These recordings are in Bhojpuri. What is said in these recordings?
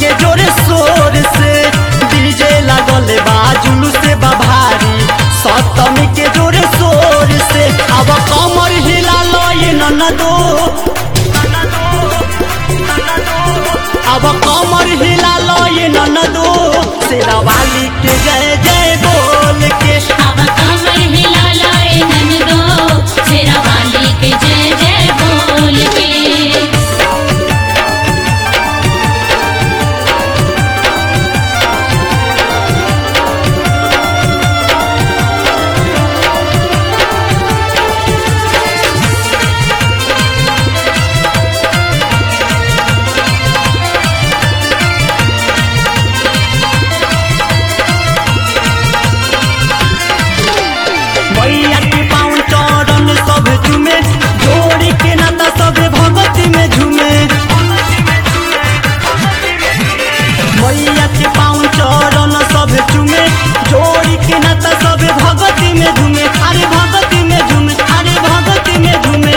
के जोरे शोर से डीजे लागल बा जुलूस बा भारी सप्तमी के जोरे शोर से अब कमर हिला लय ननदो अब कमर हिला लय ननदो शेरावाली के जय जय बोल के अब कमर हिला लाए ननदो शेरा वाली के जय जय बोल के मैया के पाँव चरण सब झूमे जोड़ी के नाता सब भगती में झूमे मैया के पाँव चरण सब झूमे जोड़ी के नाता सब भगती में झूमे अरे भगती में झूमे अरे भगती में झूमे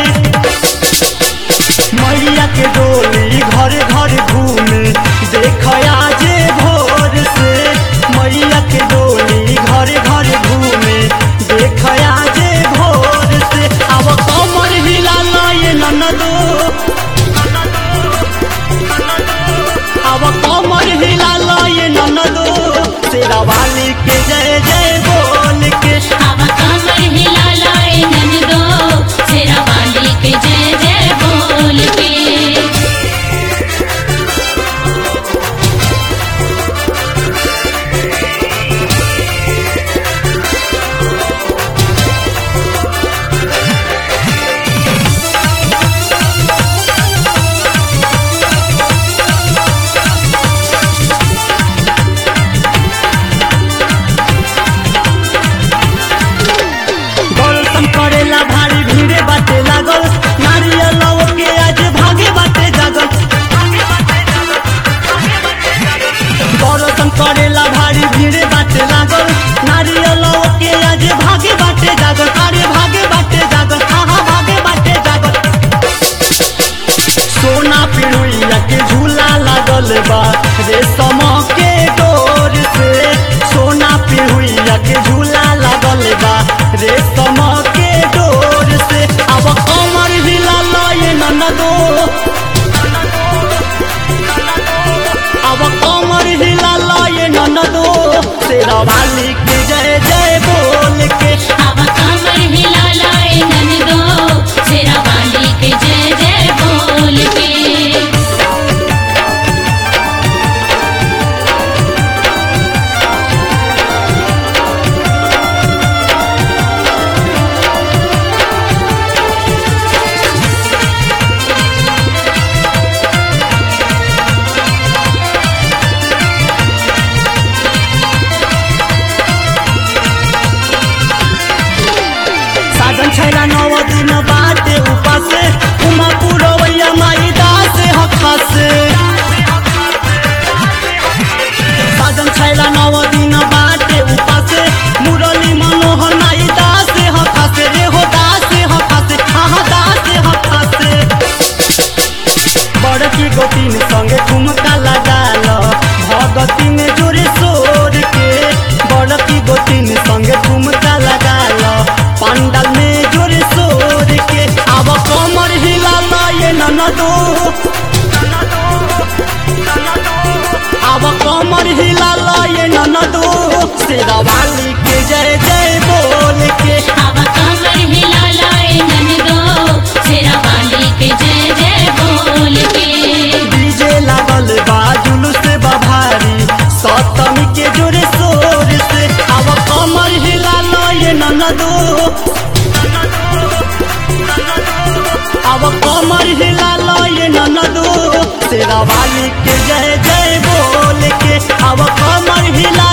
मैया के डोली घर घर घूमे देख आज भोर से मैया के डोली घर घर घूमे देख आज भोर से अब कमर हिला लय ननदो अब कमर हिला लय ननदो शेरावाली के जय जय बोल के अब कमर हिला लाए ननदो शेरा वाली के जय जय बोल के दर्शन करेला भारी भीड़े बाटे लागल नारियल के आज भागे बाटे जागल दर्शन करेला भारी भीड़े बाटे लागल नारियल के आज भागे बाटे जागल अरे भागे बाटे जागल हाँ भागे बाटे जागल सोना पिरुइया के झूला लागल बा रेशम के डोर से सोना पिरुइया के झूला लागल बा रेशम के डोर से अब कमर हिला लय ननदो अब कमर हिला लय ननदो शेरावाली के जय जय बोल के अब कमर हिला लाए ननदो शेरा वाली के जय जय बोल के साधन छैला नव दिन बाटे उपासे उमा पुरवैया माई दासे हखासे साधन छैला नव दिन बाटे उपासे मुरली मनोहर माई दासे हखासे रे हो दासे हखासे हाँ दासे हखासे बड़की गोतीन संगे ठुमका लगाल भगती में जोरे शोर के बड़की गोतीन संगे ठुमका लगाल पंडाल में जोरे शोर के अब कमर हिला लय ननदो अब कमर हिला लय ननदो शेरावाली के जय जय बोल के अब कमर हिला लाए ननदो शेरा वाली के जय जय बोल के डीजे लागल बा जुलूस बा भारी सप्तमी के जोरे शोर से अब कमर हिला लय ननदो अब कमर हिला लय ननदो शेरावाली के जय जय बोल के अब कमर हिला